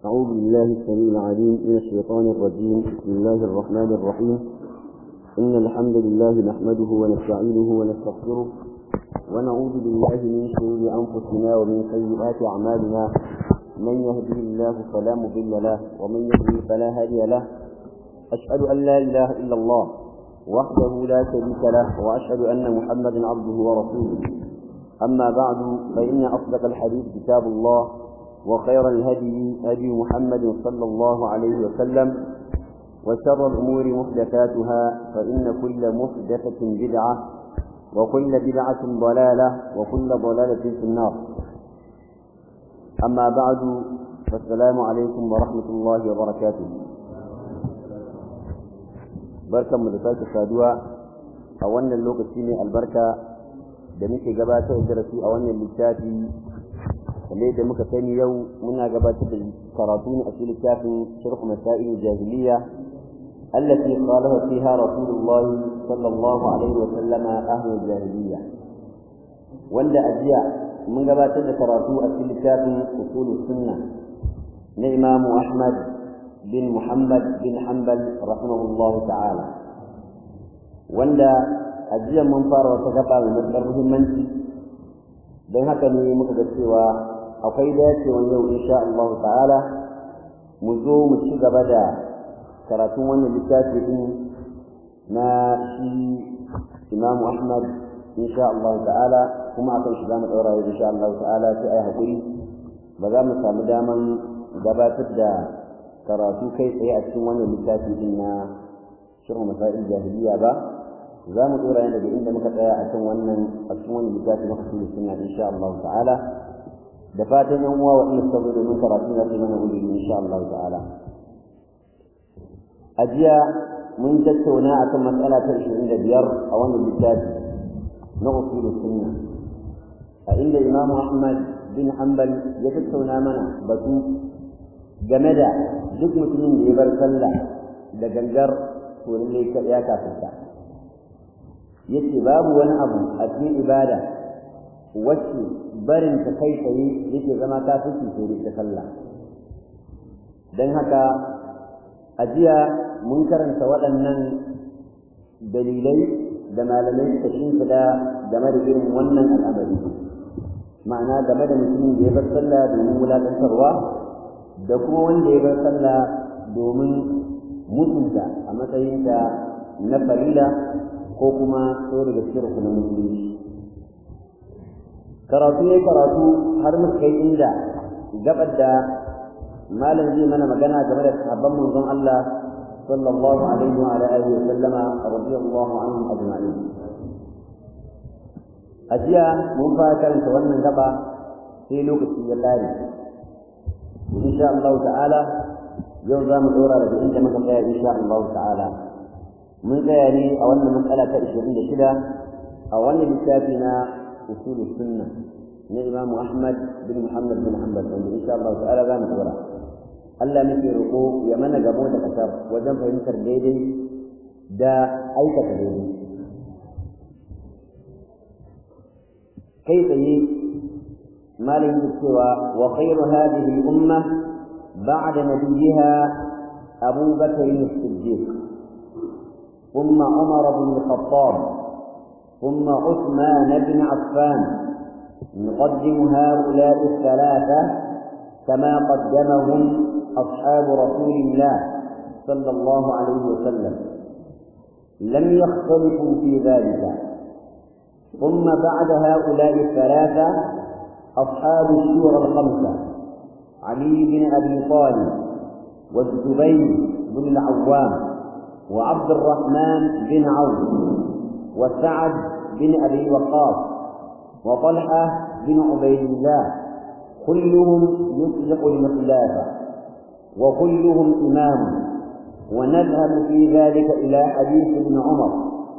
أعوذ بالله السميع العليم من الشيطان الرجيم بسم الله الرحمن الرحيم إن الحمد لله نحمده ونستعينه ونستغفره ونعوذ بالله من شرور أنفسنا ومن سيئات أعمالنا من يهده الله فلا مضل له ومن يضلل فلا هادي له أشهد أن لا إله إلا الله وحده لا شريك له وأشهد أن محمدا عبده ورسوله أما بعد فإن أصدق الحديث كتاب الله وخير الهدي هدي محمد صلى الله عليه وسلم وشر الأمور محدثاتها فإن كل محدثة بدعة وكل بدعة ضلالة وكل ضلالة في النار أما بعد فالسلام عليكم ورحمة الله وبركاته بركة مدفات السادوة أولا اللوكة البركة da muke gabatar da darasi a wannan littafi kamar da muka sani yau muna gabatar da karatu ne a cikin littafin sharh masail jahiliya allati qalaha fiha rasulullah sallallahu alaihi wa sallama ahli jahiliya wanda ajiya mun gabatar da karatu a cikin littafin usul sunna na imam ahmad bin muhammad bin hanbal rahimahullahu ta'ala wanda a jiya mun fara wata gaba mai matuƙar muhimmanci don haka ne muka ga cewa akwai dacewan yau insha Allah ta'ala mu zo mu ci gaba da karatun wannan littafi din na shi Imam Ahmad insha Allah ta'ala kuma akan shi za mu ɗaura yau insha Allah ta'ala sai ai haƙuri ba za mu samu daman gabatar da karatu kai tsaye a cikin wannan littafi din na shirin masail jahiliya ba za mu dora yana daga inda muka tsaya a kan wannan a cikin wani littafi na kusuri suna insha Allah ta'ala da fatan yan uwa waɗanda suka zo domin karatu na su mana gudu insha Allah ta'ala a jiya mun tattauna akan matsala ta 25 a wannan littafi na usul sunna a inda Imam Ahmad bin Hanbal ya tattauna mana batu game da duk mutumin da ya bar sallah da gangar to ne ya kafirta yace babu wani abu a cikin ibada wacce barin ta kai tsaye yake zama kafirci sai da sallah dan haka a jiya mun karanta waɗannan dalilai da malamai suka shimfiɗa game da irin wannan al'amari ma'ana game da mutumin da ya bar sallah domin wulaƙantarwa da kuma wanda ya bar sallah domin mutunta a matsayinta na farila ko kuma sai daga cikin rukunin musulunci karatu ya karatu har muka kai inda gabar da malam zai mana magana game da sahabban manzon Allah sallallahu alaihi wa alihi wa sallama radiyallahu anhum ajma'in a jiya mun fara karanta wannan gaba sai lokaci ya lare insha Allah ta'ala yau za mu dora daga inda muka tsaya insha Allah ta'ala mun tsaya ne a wannan matsala ta 26 a wannan littafi na usul sunna na Imam Ahmad bin Muhammad bin Hanbal wanda insha Allah ta'ala za mu dora Allah nake roƙo ya mana gamo da kasar wajen fahimtar daidai da aikata daidai kai tsaye malin cewa wa khairu hadhihi al-umma ba'da nabiyha Abu Bakr as-Siddiq ثم عمر بن الخطاب ثم عثمان بن عفان نقدم هؤلاء الثلاثة كما قدمهم أصحاب رسول الله صلى الله عليه وسلم لم يختلفوا في ذلك ثم بعد هؤلاء الثلاثة أصحاب الشورى الخمسة علي بن أبي طالب والزبير بن العوام وعبد الرحمن بن عوف وسعد بن أبي وقاص وطلحة بن عبيد الله كلهم يطلق الخلافة وكلهم إمام ونذهب في ذلك إلى حديث ابن عمر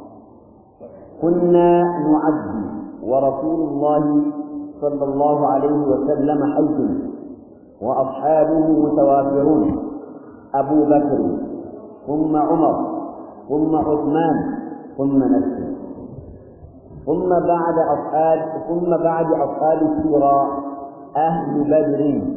كنا نعدي ورسول الله صلى الله عليه وسلم حي وأصحابه متوافرون أبو بكر ثم عمر ثم عثمان ثم نفسه ثم بعد أصحاب ثم بعد أصحاب الشورى أهل بدر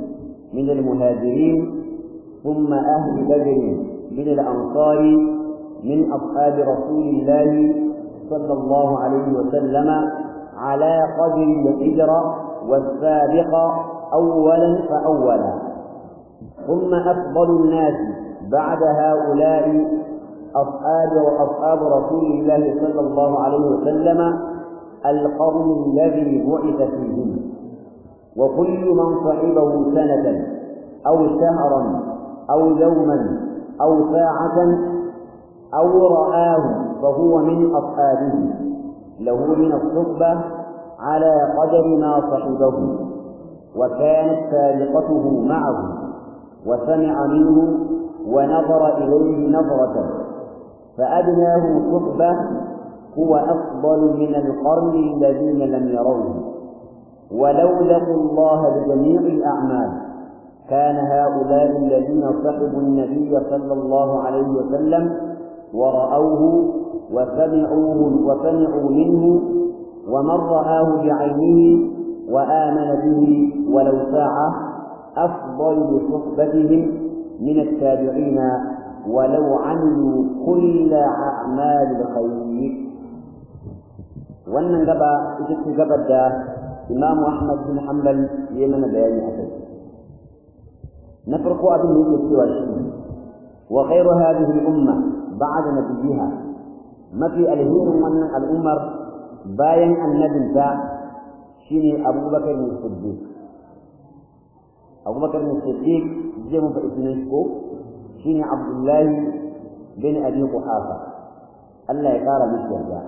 من المهاجرين ثم أهل بدر من الأنصار من أصحاب رسول الله صلى الله عليه وسلم على قدر الهجرة والسابق أولا فأولا ثم أفضل الناس بعد هؤلاء أصحاب وأصحاب رسول الله صلى الله عليه وسلم القرن الذي بعث فيهم وكل من صحبه سنة أو شهرا أو يوما أو ساعة أو رآه فهو من أصحابه له من الصحبة على قدر ما صحبه وكانت سابقته معه وسمع منه ونظر إليه نظرة فأدناه صحبة هو أفضل من القرن الذين لم يروه ولو لقوا الله بجميع الأعمال كان هؤلاء الذين صحبوا النبي صلى الله عليه وسلم ورأوه وسمعوه وسمعوا منه ومن رآه بعينه وآمن به ولو ساعة أفضل بصحبتهم من التابعين ولو عملوا كل أعمال الخير wannan gaba ita ce gabar da Imam Ahmad bin Hanbal ya mana bayani a kai na farko abin da yake cewa shi wa khairu hadhihi al-umma ba'da nabiyha mafi alhirin wannan al'ummar bayan annabinta shine Abubakar bin Siddiq Abubakar bin Siddiq zai mun faɗi sunan shi ko shine Abdullahi bin Abi Quhafa Allah ya kara miki yarda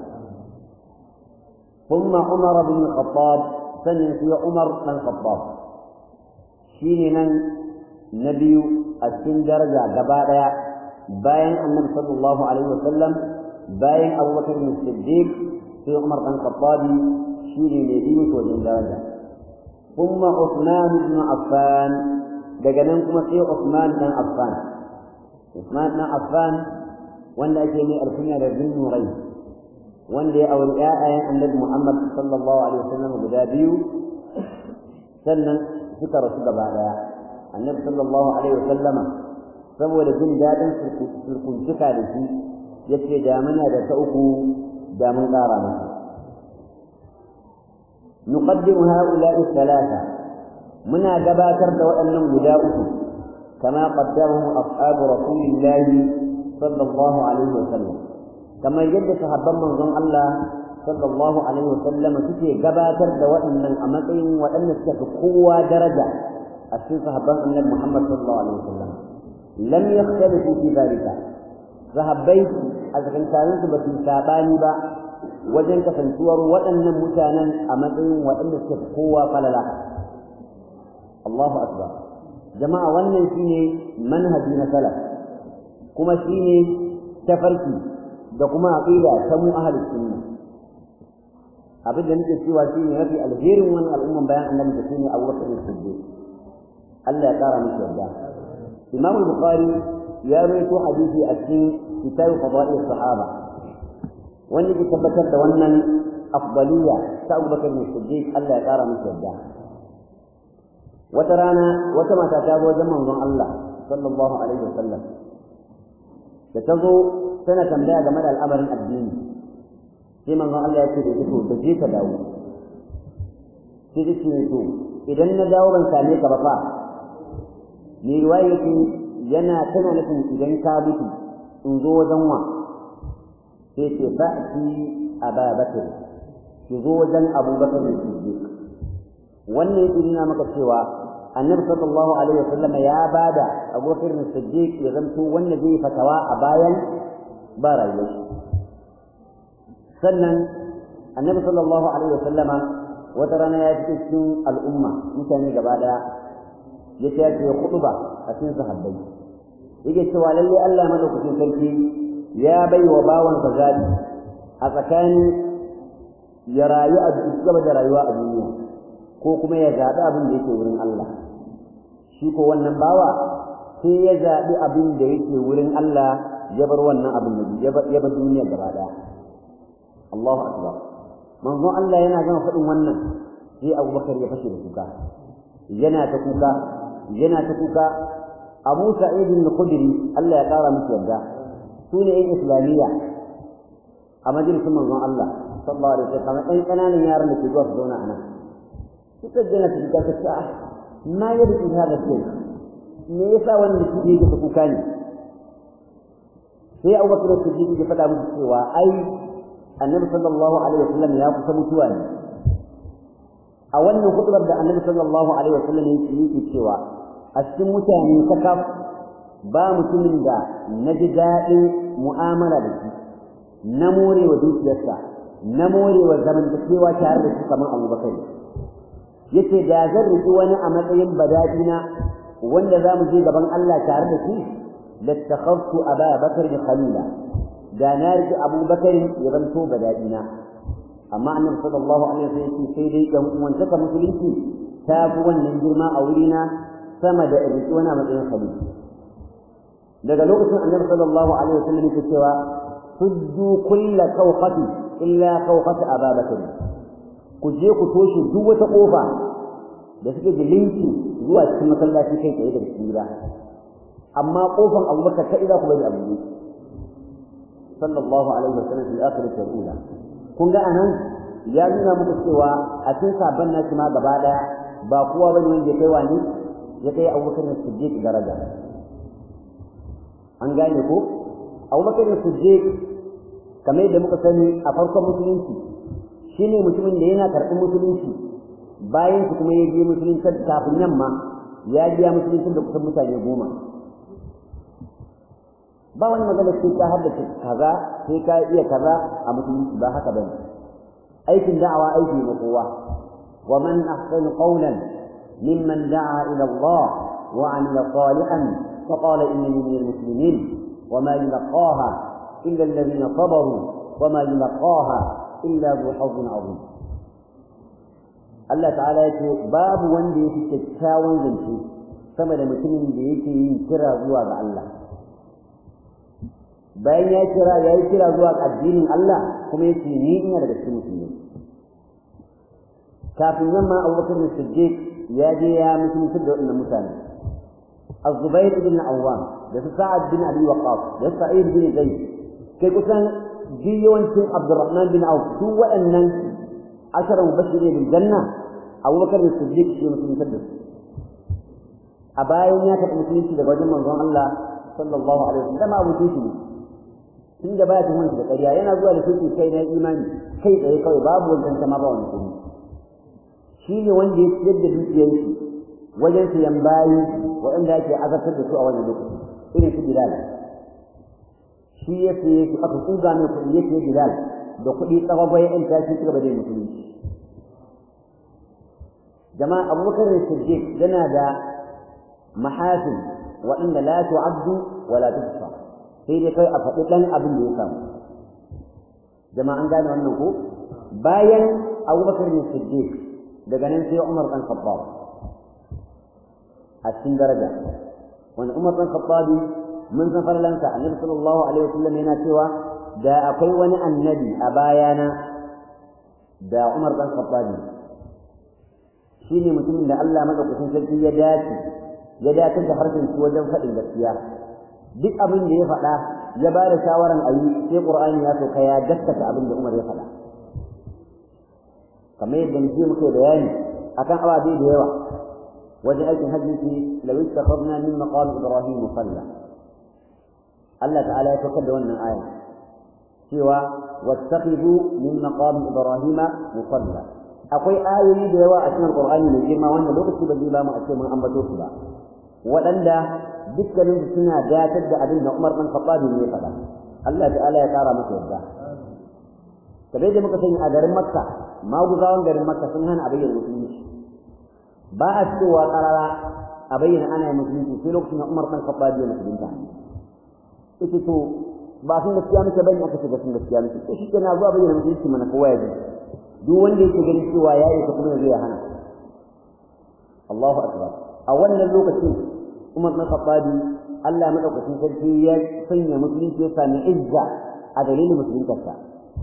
ثم عمر بن الخطاب سنة في عمر بن الخطاب شيني من نبي السن درجة قبادة باين النبي صلى الله عليه وسلم باين أبو بكر بن الصديق في عمر بن الخطاب شيني نبي وجن درجة ثم عثمان بن عفان دقنكم في عثمان بن عفان عثمان بن عفان wanda ake mai alkunya da bin nurai wanda ya auri ƴaƴayen annabi Muhammad sallallahu alaihi wasallam guda biyu sannan suka rasu gaba daya annabi sallallahu alaihi wasallam saboda jin daɗin surkuntuka da shi yace da muna da ta uku da mun ƙara masa نقدم هؤلاء الثلاثة منا جباتر وأنهم جداؤه كما قدمهم أصحاب رسول الله صلى الله عليه وسلم كما يجد صحابا من ظن الله صلى الله عليه وسلم تكي جباتر وأن من أمتين وأن قوة درجة أشي صحابا النبي محمد صلى الله عليه وسلم لم يختلفوا في ذلك صحابي أذكر كانت بس ساباني با wajen kasantuwar waɗannan mutanen a matsayin waɗanda suka fi kowa falala Allahu akbar jama'a wannan shine manhaji na salaf kuma shine tafarki da kuma aqida ta mu ahlus sunna abin da nake cewa shine mafi alherin wannan al'umman bayan annabi da shine Abu Bakar Siddiq Allah ya kara miki yarda Imam Bukhari ya rawaito hadisi a cikin kitab fadail sahaba wanda ke tabbatar da wannan afdaliya ta Abu Bakar Siddiq Allah ya kara miki yarda wata rana wata mata ta zo wajen manzon Allah sallallahu alaihi wasallam da ta zo tana tambaya game da al'amarin addini sai manzon Allah ya ce da ita da je ka dawo sai ta ce to idan na dawo ban same ka ba fa ni riwaya yake yana tana nufin idan ka mutu in zo wajen wa sai ce fa'ti aba bakr ki zo wajen abubakar siddiq wannan yake nuna maka cewa annabi sallallahu alaihi wasallam ya bada abubakar siddiq ya zanto wanda zai fatawa a bayan ba rayuwar shi sannan annabi sallallahu alaihi wasallam wata rana ya fito cikin al'umma mutane gaba daya ya ce ya ce khutba a cikin sahabbai yake cewa lalle Allah madaukakin sarki ya bai wa bawansa zaɓi a tsakanin ya rayu a gaba da rayuwa a duniya ko kuma ya zaɓi abin da yake wurin Allah shi ko wannan bawa sai ya zaɓi abin da yake wurin Allah ya bar wannan abin da ya bar duniya gaba ɗaya Allahu akbar manzo Allah yana gama faɗin wannan sai Abu Bakar ya fashe da kuka yana ta kuka yana ta kuka Abu Sa'id al-Khudri Allah ya kara masa yarda sune ƴan Islamiyya a majalisin manzon Allah sallallahu alaihi wasallam ɗan ƙananan yaran da ke zuwa su zauna a nan suka gina su ta ta ma yadda in hada ce me yasa wannan su ke ta kuka ne sai Abu Bakr Siddiq ya faɗa musu cewa ai Annabi sallallahu alaihi wasallam ya kusa mutuwa ne a wannan hudubar da Annabi sallallahu alaihi wasallam yake yake cewa a cikin mutane kakaf ba mutumin da na ji daɗin mu'amala da shi na more wa dukiyarsa na more wa zamantakewa tare da shi kamar Abu Bakar yace da zan riki wani a matsayin bada'ina wanda za mu je gaban Allah tare da shi lattakhaftu Aba Bakar khalila da na riki Abu Bakar ya zanto bada'ina amma Annabi sallallahu alaihi wasallam yace sai dai dan uwantaka musulunci ta fi wannan girma a wurina sama da riki wani a matsayin khalila daga lokacin Annabi sallallahu alaihi wasallam yake cewa suddu kulla kawqati illa kawqati Aba Bakar ku je ku toshe duk wata kofa da suke da linki zuwa cikin masallaci kai tsaye da cikin gida amma kofan abubakar ta ida ku bari abu ne sallallahu alaihi wasallam fil akhirati wal ula kun ga anan ya nuna muku cewa a cikin sabon nashi ma gaba daya ba kowa bane wanda ya kai wani ya kai abubakar da siddiq daraja an gane ko abubakar da siddiq kamar yadda muka sani a farkon musulunci shine mutumin da yana karɓar musulunci bayan su kuma ya je musulunci kafin yamma ya biya musulunci da kusan mutane goma ba wani magana sai ka haddace kaza sai ka iya kaza a musulunci ba haka bane aikin da'awa aiki ne kowa wa man ahsanu qawlan mimman da'a ila Allah wa 'amila salihan fa qala innani minal muslimin wa ma yulqaha illa alladhina sabaru wa ma yulqaha illa zu hazzin azim Allah ta'ala yace babu wanda yake kyakkyawan zance sama da mutumin da yake yin kira zuwa ga Allah bayan ya kira ya yi kira zuwa ga addinin Allah kuma yace ni ina daga cikin musulmi kafin yamma Abubakar Siddiq ya je ya musulunci da wannan mutane Az-Zubair ibn Awwam da Sa'ad bin Abi Waqqas da Sa'id bin Zaid kai kusan yawancin Abdurrahman bin Auf duk waɗannan ashara mubashiri bil janna Abu Bakar Siddiq shi musulunci da su a bayan ya taɓa musulunci daga wajen manzon Allah sallallahu alaihi wasallam abu shi ne tun da baya tuhumar da ƙarya yana zuwa da shi kai na imani kai tsaye kawai babu wancan sama ba wani kuma shi ne wanda ya ciyar da dukiyar shi wajen siyan bayi waɗanda ake azabtar da su a wannan lokaci irin su Bilal shi ya siye su aka tsuga mai kuɗi ya siye Bilal da kuɗi tsawagwai ɗan tashi suka bada musulunci jama'a abubakar da siddiq yana da mahasin waɗanda la tu'addu wa la tuhsa sai dai kai a faɗi ɗan abin da ya samu jama'a an gane wannan ko bayan abubakar da siddiq daga nan sai umar ɗan khattab a cikin daraja wanda umar ɗan khattabi mun san farlansa annabi sallallahu alaihi wasallam yana cewa da akwai wani annabi a bayana da Umar dan Khattabi shine mutumin da Allah madaukakin sarki ya dace ya dace da harshen shi wajen faɗin gaskiya duk abin da ya faɗa ya ba da shawaran a yi sai Qur'ani ya sauka ya gaskata abin da Umar ya faɗa kamar yadda muke muke bayani akan ababe da yawa wajen aikin hajji ce law istakhadna min maqam ibrahim musalla Allah ta'ala ya saukar da wannan aya cewa wattakhidhu min maqam ibrahima musalla akwai ayoyi da yawa a cikin qur'ani mai girma wanda lokaci ba zai ba mu a ce mun ambato su ba waɗanda dukkanin su suna datar da abin da Umar dan Khattab ne ya faɗa Allah ta'ala ya kara masa yadda kamar da muka sani a garin Makka maguzawan garin Makka sun hana a bayyana musulunci ba a cewa karara a bayyana ana yin musulunci sai lokacin da Umar dan Khattab ya musulunta ita to ba sun gaskiya muke bane aka ce sun gaskiya muke to shi kenan zuwa bayyana mutunci mana kowa ya ji duk wanda yake ganin cewa ya yi ta kuma zai hana Allahu akbar a wannan lokacin Umar bin Khattab Allah madaukakin sarki ya sanya musulunci ya sami izza a dalilin musuluntarsa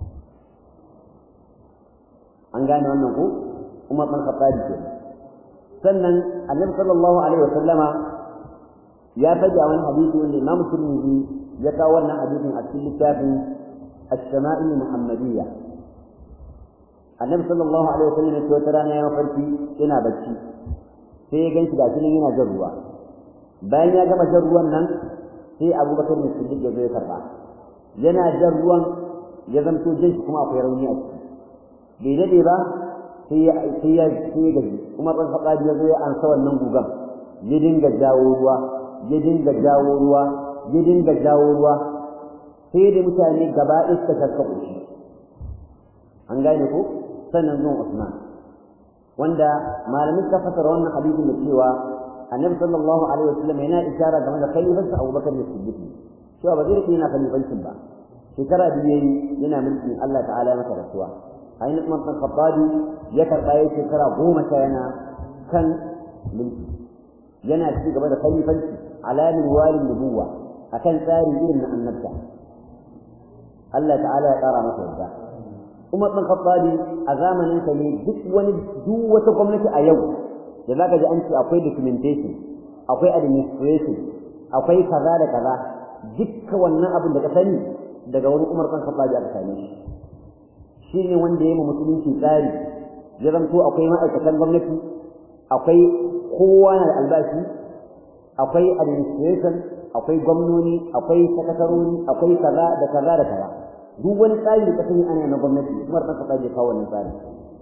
an gane wannan ko Umar bin Khattab ke sannan annabi sallallahu alaihi wasallama ya faɗi a wani hadisi wanda Imam Tirmidhi ya kawo wannan hadisin a cikin littafin As-Sama'il Muhammadiyya annabi sallallahu alaihi wasallam ya ce wata rana ya mafarki yana bacci sai ya ganshi gashi nan yana jan ruwa bayan ya gama jan ruwan nan sai Abubakar ne Siddiq ya zo ya karba yana jan ruwan ya zamto jin shi kuma akwai rauni a ciki bai dade ba sai ya sai ya sai ya gaji kuma ban faɗa ya zo ya ansa wannan gugan ya dinga jawo ruwa ya dinga jawo ruwa ya dinga jawo ruwa sai da mutane gaba ɗaya suka karkaɓo shi an gane ko sannan zuwan Usman wanda malamin suka fasara wannan hadisin da cewa annabi sallallahu alaihi wasallam yana isharar game da khalifarsa Abu Bakar da Siddiq cewa ba zai yana khalifancin ba shekara biyu yayi yana mulkin Allah ta'ala masa rasuwa ainihin Umar bin Khattab ya karɓa yayi shekara goma sha yana kan mulki yana ci gaba da khalifanci alamin walin nubuwa akan tsari irin na annabta Allah ta'ala ya ƙara masa yarda Umar bin Khattab a zamanin sa ne duk wani duk wata gwamnati a yau da zaka ji an ce akwai documentation akwai administration akwai kaza da kaza dukkan wannan abin da ka sani daga wani Umar bin Khattab aka same shi shine wanda ya yi musulunci tsari ya zanto akwai ma'aikatan gwamnati akwai kowa na da albashi akwai administration akwai gwamnoni akwai sakataroni akwai kaza da kaza da kaza duk wani tsari da kasan ana na gwamnati Umar bin Khattab ya kawo wannan tsari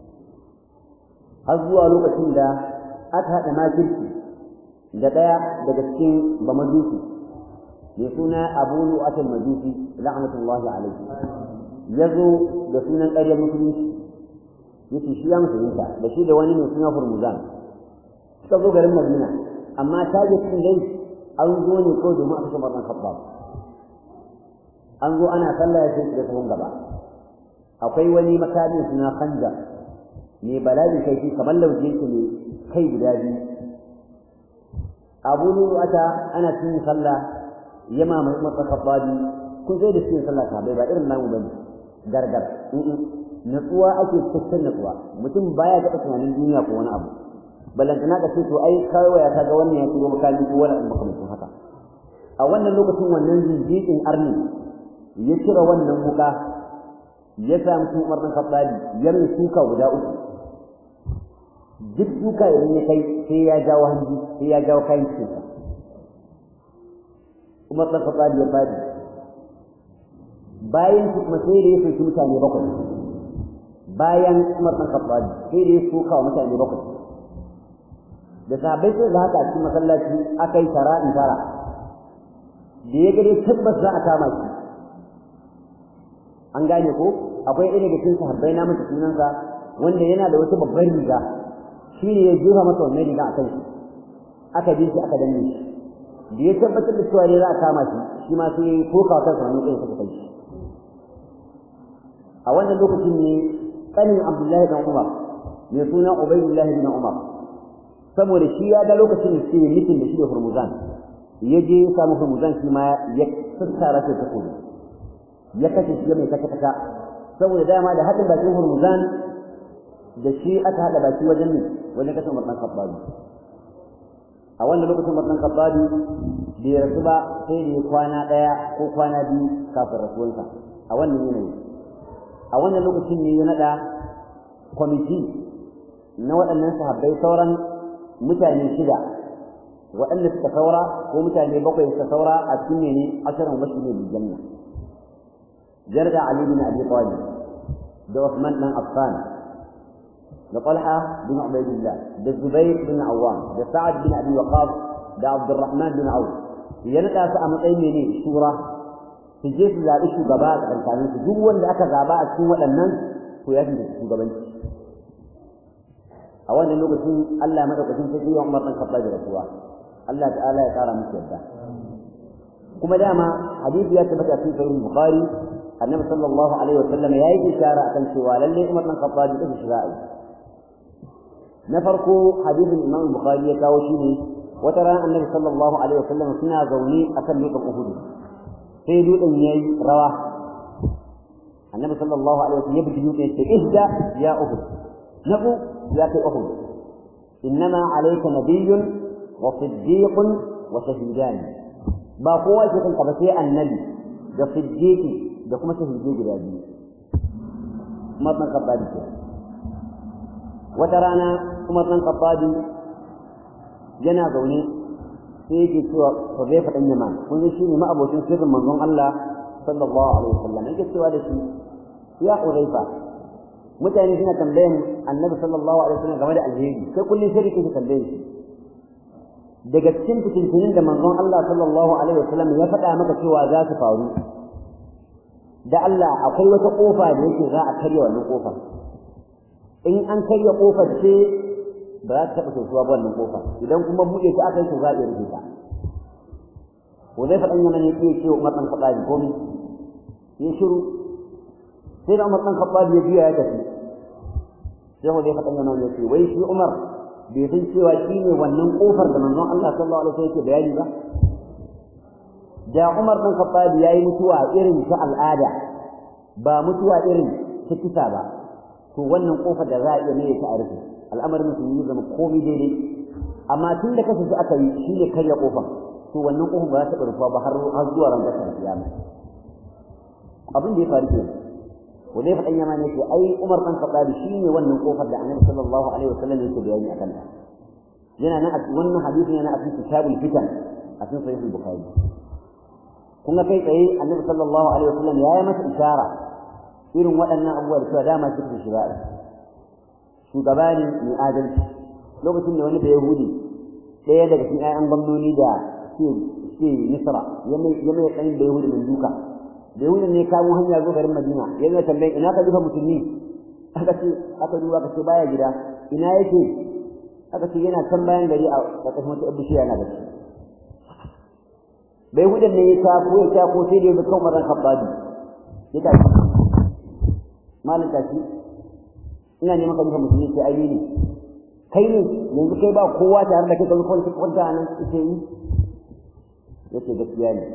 har zuwa lokacin da aka haɗa makirci da ɗaya daga cikin bamajusi mai suna Abu Nu'at al-Majusi la'natullahi alayhi yazo da sunan ƙaryar musulunci yace shi ya musulunta da shi da wani mai suna Hurmuzan suka zo garin Madina amma target din dai an zo ne kawai domin a kashe Umar Khattab an zo ana sallah ya sai da sahun gaba akwai wani makami suna Khanjar ne bala'i kai shi kamar lauje yake ne kai guda biyu Abu Nu'ata ana cikin sallah yama mai Umar Khattab kun sai da cikin sallah ka bai ba irin namu bane gargar natsuwa ake cikin natsuwa mutum baya taɓa tunanin duniya ko wani abu ballantana ka ce to ai kawai ya kaga wannan ya turo makami ko wani abu makamancin haka a wannan lokacin wannan jinjikin arni ya cire wannan wuka ya sa mutum Umar bin Khattab ya mai suka guda uku duk duka idan ya kai sai ya jawo hanji sai ya jawo kayan cikin Umar bin Khattab ya fadi bayan su kuma sai da ya soki mutane bakwai bayan Umar bin Khattab sai da ya soka wa mutane bakwai da sahabbai sai da haka cikin masallaci aka yi tara in tara da ya gare tabbas za a kama shi an gane ko akwai ɗaya daga cikin sahabbai na masa sunansa wanda yana da wata babbar riga shi ne ya jefa masa wannan riga a kan shi aka bi shi aka danne shi da ya tabbatar da cewa ne za a kama shi shi ma sai ya koka wa kansa wani ɗaya suka kai shi a wannan lokacin ne ƙanin Abdullahi bin Umar mai suna Ubaidullahi bin Umar saboda shi ya ga lokacin da suke mitin da shi da Hurmuzan ya je ya samu Hurmuzan shi ma ya sassara shi takobi ya kashe shi mai kaka kaka saboda dama da haɗin bakin Hurmuzan da shi aka haɗa baki wajen ne wajen kashe Umar ɗan Khattabi a wannan lokacin Umar ɗan Khattabi bai rasu ba sai da ya kwana ɗaya ko kwana biyu kafin rasuwansa a wannan yanayi a wannan lokacin ne ya naɗa kwamiti na waɗannan sahabbai sauran mutane shida waɗanda suka saura ko mutane bakwai suka saura a cikin ne ashirin wasu ne janna jarda ali bin abi talib da Uthman dan Affan da Talha bin Ubaydillah da Zubair bin Awwam da Sa'ad bin Abi Waqqas da Abdurrahman bin Auf ya naɗa su a matsayin ne shura su je su zaɓi shugaba a tsakanin su duk wanda aka zaɓa a cikin waɗannan to ya fi shugabanci a wannan lokacin Allah madaukakin sai ya Umar dan Khattab da rasuwa Allah ta'ala ya kara musu yadda kuma dama hadisi ya tabbata cikin sahih Bukhari annabi sallallahu alaihi wasallam ya yi ishara akan cewa lalle Umar dan Khattab da shi ra'ayi na farko hadisin Imam Bukhari ya kawo shi ne wata ran annabi sallallahu alaihi wasallam suna zaune akan dutsen Uhud sai dutsen yayi rawa annabi sallallahu alaihi wasallam ya bi dutsen sai ihda ya Uhud nabu ya kai Uhud innama alayka nabiyyun wa siddiqun wa shahidan ba kowa ke kanka ba sai annabi da siddiqi da kuma shahidi guda biyu Umar ɗan Khattabi ke wata rana Umar ɗan Khattabi yana zaune sai yake cewa Hudayfa ɗan Yaman kun ji shine ma'abocin sirrin manzon Allah sallallahu alaihi wasallam yake cewa da shi ya Hudayfa mutane suna tambayan Annabi sallallahu alaihi wasallam game da alheri sai kullun sai kike tambaye shi daga cikin fitintunin da manzon Allah sallallahu alaihi wasallam ya faɗa maka cewa za su faru da Allah akwai wata kofa da yake za a karya wannan kofar in an karya kofar ce ba za ta taɓa sosuwa ba wannan kofar idan kuma buɗe ta aka yi to za a iya rufe ta ko zai faɗan yana ne ke ce Umar ɗan Khattabi komai ya shiru sai da Umar ɗan Khattabi ya biya ya tafi sai ko zai faɗan yana ne ce wai shi Umar bai san cewa shi ne wannan kofar da manzon Allah sallallahu alaihi wasallam yake bayani ba da Umar ɗan Khattab yayi mutuwa irin ta al'ada ba mutuwa irin ta kisa ba to wannan kofar da za a iya mai ta arfi al'amarin musulmi zama komai daidai amma tun da kasance aka yi shi ne karya kofar to wannan kofar ba za ta rufa ba har har zuwa ran kasar kiyama abin da ya faru ke ko dai fadan yama ne ce ai Umar ɗan Khattab shi ne wannan kofar da Annabi sallallahu alaihi wasallam yake bayani akan ta yana nan a wannan hadisi yana a cikin kitabul fitan a cikin sahih al-bukhari kun ga kai tsaye annabi sallallahu alaihi wasallam ya yi masa ishara irin waɗannan abubuwa da cewa dama su da shiga shugaba ne mai adalci lokacin da wani da yahudi ɗaya daga cikin ƴaƴan gwamnoni da ke ke misra ya mai ya mai ɗan da yahudi mai duka da yahudi ne kamo hanya zo garin madina ya zai tambayin ina ka duka musulmi aka ce aka duba ka ce baya gida ina yake aka ce yana can bayan gari a ƙarƙashin wata bishiya yana bacci bai hudan ne ya tafo ya tafo sai da ya kan maran khabbabi ya tafi malam tashi ina neman ka duka musulmi sai ayi ne kai ne yanzu kai ba kowa tare da kai ka zuwa kwanta kwanta nan sai yi yace gaskiya ne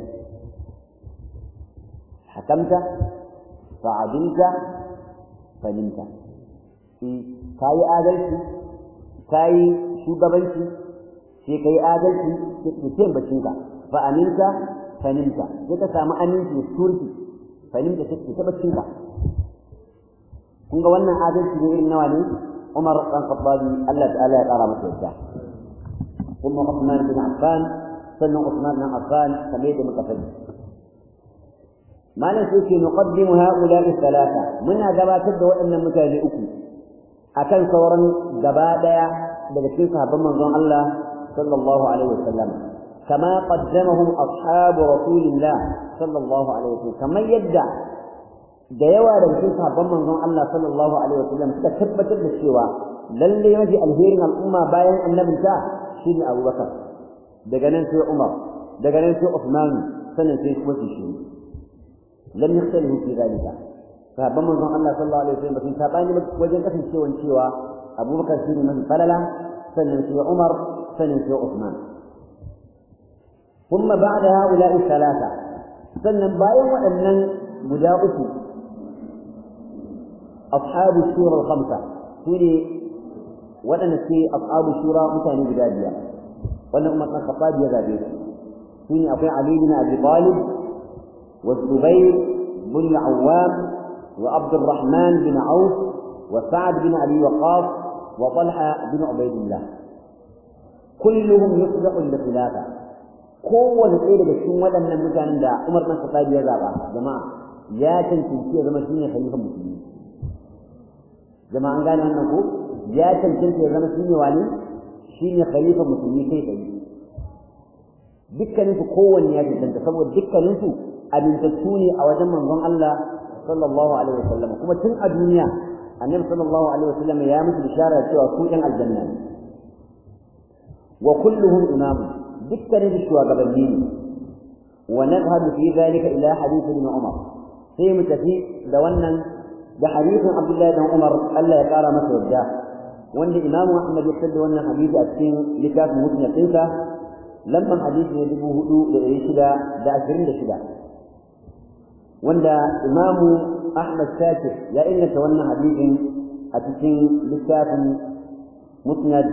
hakamta fa'adilta falimta kayi adalci kayi shugabanci sai kai adalci sai ce bacinka fa aminta fanimta sai ka samu aminci da turki fanimta sai ka bacinka kun ga wannan adalci ne irin nawa ne Umar dan Khattabi Allah ta'ala ya kara masa yadda kuma Uthman bin Affan sannan Uthman bin Affan kamar yadda muka sani malam sai ke nuqaddimu ha'ula'i thalatha muna gabatar da waɗannan mutane uku akan sauran gaba daya daga cikin sahabban manzon Allah sallallahu alaihi wasallam kama qaddamahum ashabu rasulillah sallallahu alaihi wasallam kamar yadda da yawa daga cikin sahabban manzon Allah sallallahu alaihi wasallam suka tabbatar da cewa lalle mafi alherin al'umma bayan annabinta shine Abubakar daga nan sai Umar daga nan sai Uthman sannan sai kuma shi lam yakhtalifu fi dhalika sahabban manzon Allah sallallahu alaihi wasallam sun sabani wajen kasancewan cewa Abubakar shine mafi falala sannan sai Umar sannan sai Uthman ثم بعد هؤلاء الثلاثة sannan bayan waɗannan guda uku ashabu shura al-khamsa sune waɗanda ke ashabu shura mutane guda biyar wannan umar ɗan khattab ya zabe su sune akwai Ali bin Abi Talib wa Zubair bin Awwam wa Abdurrahman bin Auf wa Sa'd bin Abi Waqqas wa Talha bin Ubaydillah kulluhum yusbihu li-khilafa kowane ɗaya daga cikin waɗannan mutanen da Umar ɗan Khattab ya zaba jama'a ya cancanci ya zama shine khalifa musulmi jama'a an gane wannan ko ya cancanci ya zama shine wani shine khalifa musulmi kai kai dukkanin su kowanne ya cancanta saboda dukkanin su amintattu ne a wajen manzon Allah sallallahu alaihi wasallam kuma tun a duniya annabi sallallahu alaihi wasallam ya musu bishara cewa su ɗan aljanna ne wa kulluhum imamun dukkanin shugabanni ne wa nadhhabu fi dhalika ila hadith ibn Umar sai mu tafi da wannan da hadithin Abdullah ibn Umar Allah ya kara masa yadda wanda Imam Ahmad ya tada wannan hadisi a cikin littafin Musnad ɗinsa lamban hadisi ne dubu hudu da ɗari shida da ashirin da shida wanda Imam Ahmad Shakir ya inganta wannan hadisin a cikin littafin Musnad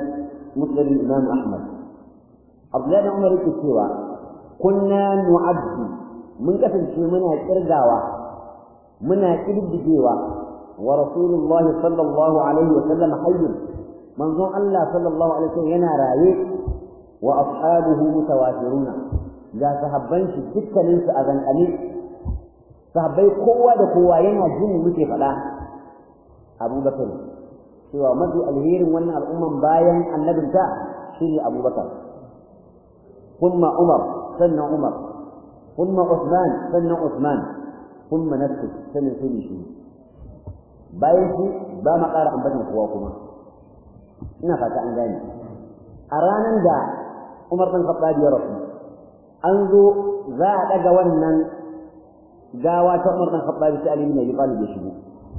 musnad imam ahmad abdullahi bin umar yake cewa kunna nu'addu mun kasance muna kirgawa muna kididdigewa wa rasulullah sallallahu alaihi wa sallam hayyun manzon Allah sallallahu alaihi wa sallam yana raye wa ashabuhu mutawafiruna ga sahabban shi dukkanin su a zankane sahabbai kowa da kowa yana jin muke faɗa abubakar cewa mafi alherin wannan al'umman bayan annabinta shine abubakar kuma umar sannan umar kuma usman sannan usman kuma nafsu sannan sai shi bayan shi ba ma ƙara ambatan kowa kuma ina fata an gane a ranar da umar ɗan khattab ya rasu an zo za a ɗaga wannan gawa ta umar ɗan khattab sai ali bin abi talib ya shigo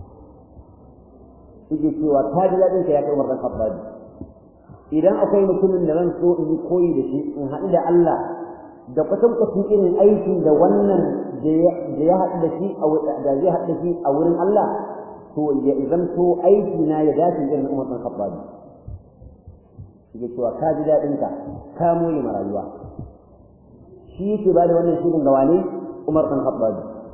yake cewa ta ji daɗin ka ya kai umar ɗan khattab idan akwai mutumin da zan so in yi koyi da shi in haɗu da Allah da kwatankwacin irin aikin da wannan da ya haɗu da shi da zai haɗu da shi a wurin Allah to ya zanto aiki na ya dace irin umar ɗan khattab yake cewa ka ji daɗin ka ka more ma rayuwa shi yake ba da wannan shirin ga wane umar ɗan khattab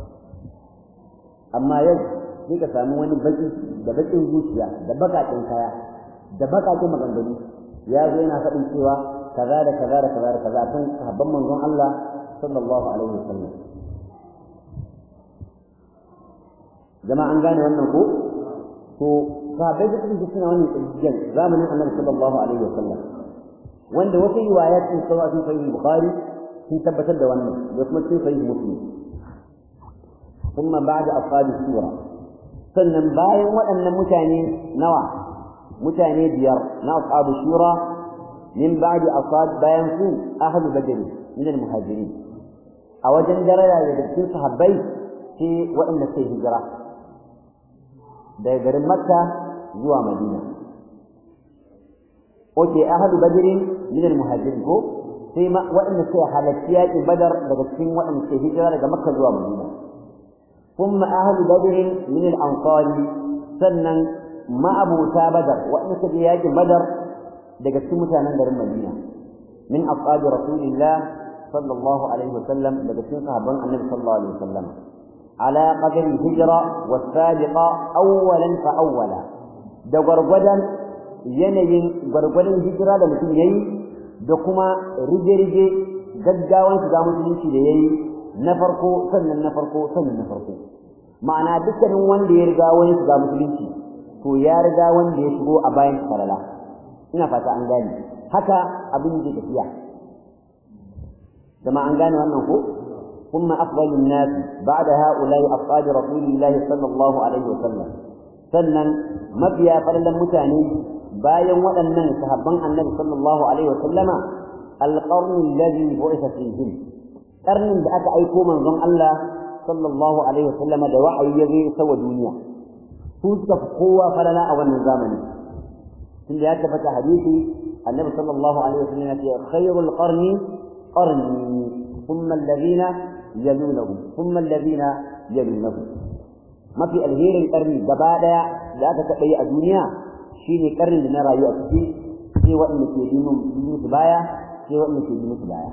amma yau sai ka samu wani baki da bakin zuciya da bakakin kaya da bakakin maganganu ya zo yana faɗin cewa kaza da kaza da kaza da kaza kan sahabban manzon Allah sallallahu alaihi wasallam jama'a an gane wannan ko to sahabbai da suke suna wannan tsijiyar zamanin Annabi sallallahu alaihi wasallam wanda wasu riwayat sun sawa sun sahih Bukhari sun tabbatar da wannan da kuma sun sahih Muslim ثم بعد أصحاب السورة sannan bayan waɗannan mutane nawa mutane biyar na ashabu shura min ba'di asad bayan su ahlu badr min al-muhajirin a wajen daraja da cikin sahabbai sai waɗanda sai hijira daga garin makka zuwa madina oke ahlu badr min al-muhajirin ko sai waɗanda sai halatti yaƙin badar daga cikin waɗanda sai hijira daga makka zuwa madina ثم أهل بدر من الأنصار سنن ما أبو بدر وأن سبياج بدر دقت متانا در المدينة من أصحاب رسول الله صلى الله عليه وسلم دقت صحابا النبي صلى الله عليه وسلم على قدر الهجرة والسابقة أولا فأولا da gwargwadon yanayin gwargwadon hijira da mutum ya yi da kuma rige-rige gaggawan shiga musulunci da ya yi na farko sannan na farko sannan na farko ma'ana dukkanin wanda ya riga wani shiga musulunci to ya riga wanda ya shigo a bayan falala ina fata an gane haka abin da tafiya dama an gane wannan ko ثم أفضل الناس بعد هؤلاء أصحاب رسول الله صلى الله عليه وسلم sannan mafiya farlan mutane bayan waɗannan sahabban annabi sallallahu alaihi wasallama alqarn alladhi bu'itha fihim karnin da aka aiko manzon Allah sallallahu alaihi wasallam da wa'ayi ya zo isa wa duniya su suka fi kowa falala a wannan zamani tunda ya tabbata hadisi annabi sallallahu alaihi wasallam ya ce khairul qarni qarni thumma alladhina yalunahum thumma alladhina yalunahum mafi alherin karni gaba daya da aka taɓa yi a duniya shine karnin da na rayu a ciki sai waɗanda ke bi musu baya sai waɗanda ke bi musu baya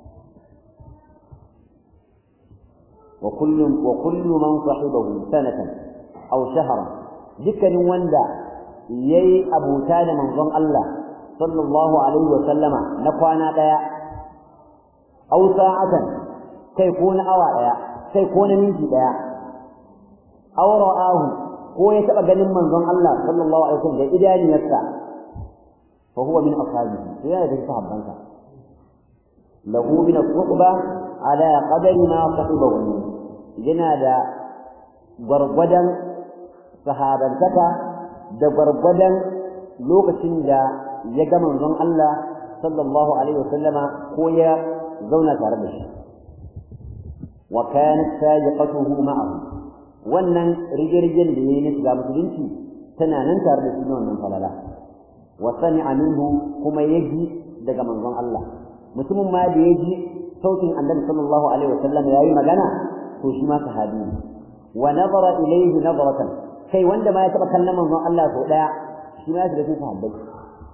وكل وكل من صحبه سنة أو شهرا ذكر وندا يي أبو تاد منظم الله صلى الله عليه وسلم نقوانا ديا أو ساعة كيكون أوا ديا كيكون منجي ديا أو رآه هو يتبقى جنم منظم الله صلى الله عليه وسلم إذا نفسه فهو من أصحابه يا ذي صحابه له من الصحبة على قدر ما صحبه yana da gwargwadon sahabantaka da gwargwadon lokacin da ya ga manzon Allah sallallahu alaihi wasallama ko ya zauna tare da shi wa kanat sabiqatuhu ma'ahu wannan rigirgin da yayi na shiga musulunci tana nan tare da shi wannan falala wa sami'a minhu kuma yaji daga manzon Allah mutumin ma da yaji sautin annabi sallallahu alaihi wasallam yayi magana to shi ma sahabi ne wa nazara ilayhi nazaratan kai wanda ma ya taba kallon manzon Allah ko daya shi ma ya shiga cikin sahabbai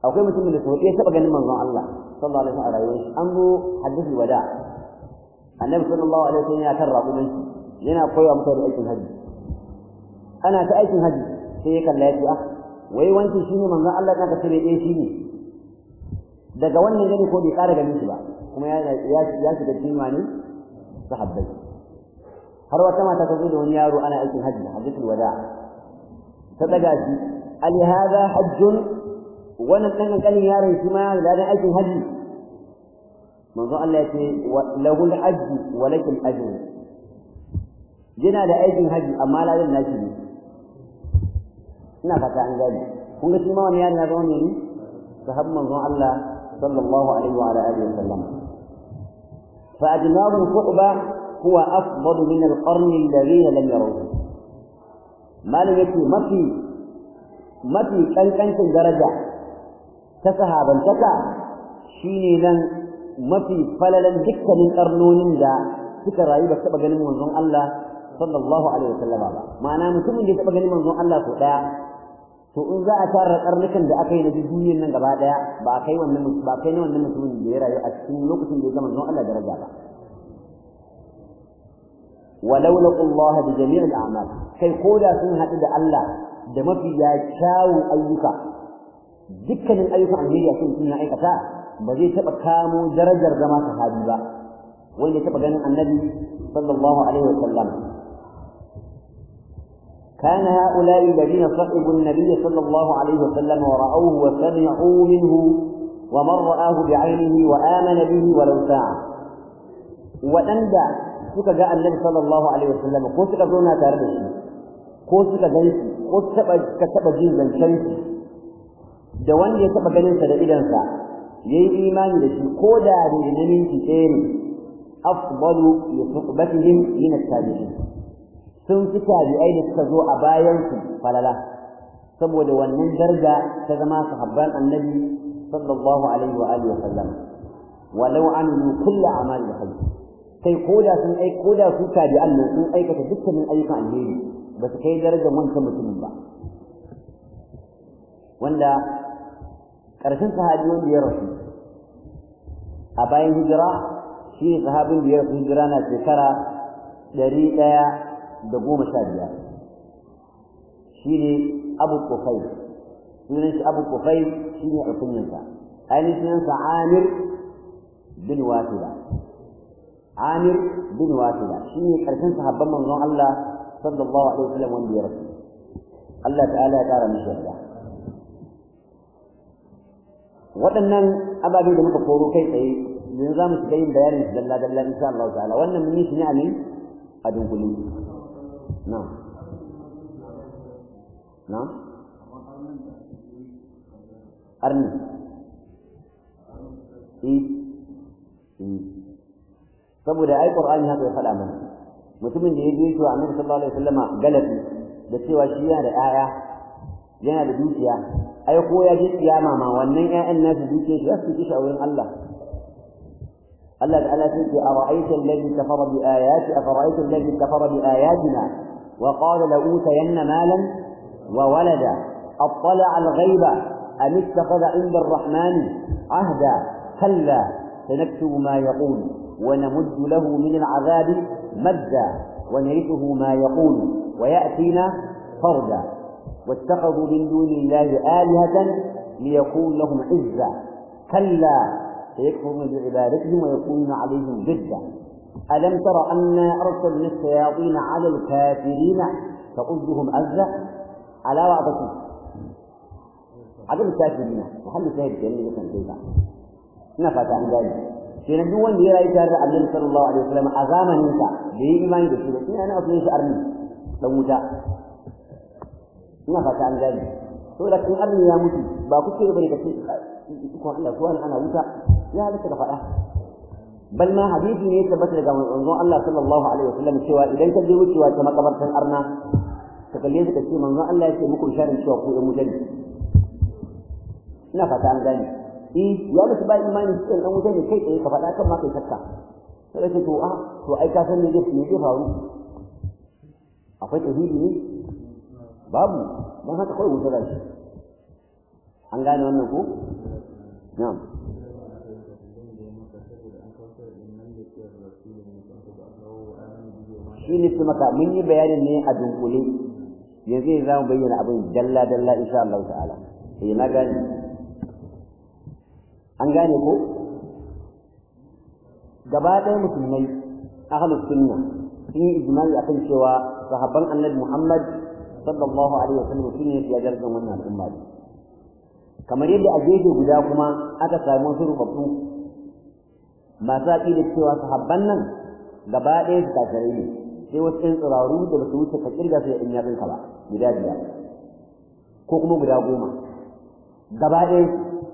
akwai mutumin da sau ɗaya taɓa ganin manzon Allah sallallahu alaihi wasallam a rayuwar shi an zo hadisi wada annabi sallallahu alaihi wasallam ya kan raƙumin shi yana koya mutane aikin haji ana ta aikin haji sai ya kalla ya ce ah wai wancan shine manzon Allah da ka tare eh shine daga wannan gani ko bai ƙara ganin shi ba kuma ya ya ya shiga cikin wani sahabbai har wata mata ta zo da wani yaro ana aikin haji hajjatul wada ta daga shi ali hada hajjun wannan dan kankanin yaron shi ma da dan aikin haji manzo Allah ya ce lahul hajj wa lakal ajr yana da aikin haji amma ladan nashi ne ina fata an gani kun ga shi ma wani yaron ya zama ne sahab manzon Allah sallallahu alaihi wa alihi wa sallam fa ajnabu suhba huwa afdal min al-qarn alladhina lam yarawhu malam yake mafi mafi kankancin daraja ta sahabantaka shine nan mafi falalan dukkanin karnonin da suka rayu ba taba ganin manzon Allah sallallahu alaihi wasallam ba ma'ana mutumin da ya taba ganin manzon Allah ko daya to in za a tara karnukan da aka yi na duniyar nan gaba daya ba kai wannan ba kai ne wannan mutumin da ya rayu a cikin lokacin da ya ga manzon Allah daraja ba ولو لقوا الله بجميع الأعمال كي قولا سنها إذا الله دمفي يا شاو أيوكا ذكا من أيوكا عن هيريا سنة سنة أيكتا بزي تبقى كامو درجة زما صحابي با وين تبقى جنة النبي صلى الله عليه وسلم كان هؤلاء الذين صحبوا النبي صلى الله عليه وسلم ورأوه وسمعوا منه ومن رآه بعينه وآمن به ولو ساعة وأندى suka ga annabi sallallahu alaihi wasallam ko suka zauna tare da shi ko suka gan shi ko taba ka taba jin zancen shi da wanda ya taba ganin sa da idansa yayi imani da shi ko da da minti ɗaya ne afdalu li suhbatihim min at-tabi'in sun fi tabi'ai da suka zo a bayan su falala saboda wannan daraja ta zama sahabban annabi sallallahu alaihi wa alihi wa sallam walau amilu kullu a'mali khair sai koda sun ai koda su tabi'an nan sun aikata dukkanin ayyukan alheri ba su kai darajar wancan mutumin ba wanda ƙarshen sahabi wanda ya rasu a bayan hijira shi ne sahabin da ya rasu hijira na shekara ɗari ɗaya da goma sha biyar shi ne abu kufai sunan shi abu kufai shi ne alkunyansa ainihin sunansa amir bin wasila amir bin wasila shi ne ƙarshen sahabban manzon Allah sallallahu alaihi wasallam wanda ya rasu Allah ta'ala ya ƙara mishi yarda waɗannan ababe da muka koro kai tsaye yanzu za mu shiga yin bayanin su dalla dalla insha Allah ta'ala wannan mun yi shi ne a ne a dunkule na na arni eh eh saboda ai qur'ani haka ya faɗa mana mutumin da ya je shi wa annabi sallallahu alaihi wasallama galabi da cewa shi yana da 'ya'ya yana da dukiya ai ko ya je kiyama ma wannan ƴaƴan nasu duke shi zasu ci a wurin Allah Allah ta'ala sai ce ara'aita alladhi kafara bi ayati afara'aita alladhi kafara bi ayatina wa qala la utayanna malan wa walada اطلع الغيب ام اتخذ عند الرحمن عهدا كلا سنكتب ما يقول ونمد له من العذاب مدا ونرثه ما يقول وياتينا فردا واتخذوا من دون الله آلهة ليكون لهم عزة كلا سيكفرون بعبادتهم ويكونون عليهم ضدا ألم تر أنا أرسلنا الشياطين على الكافرين فأزهم أزة على وعدتهم عدم الكافرين محل شاهد كريم مثلا كيف نفت عن ذلك shi na duk wanda ya rayu tare da Annabi sallallahu alaihi wasallam a zamanin sa da yi imani da shi da ina na wasu shi arni dan wuta ina fata an gani to da kin arni ya mutu ba ku ce bane kace ko Allah ko ana wuta ya halaka da fada bal ma hadisi ne tabbata daga manzon Allah sallallahu alaihi wasallam cewa idan ka je wucewa ta makabartan arna ka kalle ka ce manzon Allah ya ce muku sharin cewa ku ɗan mutane ina fata an gani eh ya mutu ba imani cikin ɗan mutane kai tsaye ka faɗa kan ma kai shakka sai ce to a to ai ka san me zai faru akwai tauhidi ne babu don haka kawai wuta shi an gane wannan ko na'am shi ne su maka mun yi bayanin ne a dunkule yanzu ne za mu bayyana abin dalla dalla insha Allah ta'ala eh na gane an gane ko gaba ɗaya musulmai ahlus sunna sun yi ijma'i akan cewa sahabban annabi Muhammad sallallahu alaihi wasallam sun yi ya darajar wannan al'umma kamar yadda a gefe guda kuma aka samu wasu rubabbu masu aƙida cewa sahabban nan gaba ɗaya su kafirai ne sai wasu ɗan tsiraru da ba su wuce ka kirga su da ɗan yatsunka ba guda biyar ko kuma guda goma gaba ɗaya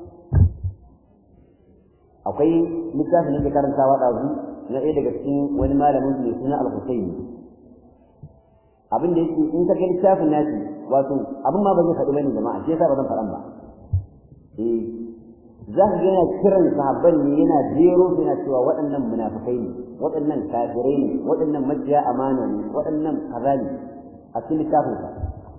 akwai littafin da ke karantawa ɗazu na ɗaya daga cikin wani malamin mai suna al-Husayn abin da yake in ka ga littafin nashi wato abin ma ba zai faɗi bane jama'a shi yasa ba zan faɗan ba eh za ka yana kiran sahabban ne yana jero su yana cewa waɗannan munafikai ne waɗannan kafirai ne waɗannan majiya amana ne waɗannan kaza ne a cikin littafin sa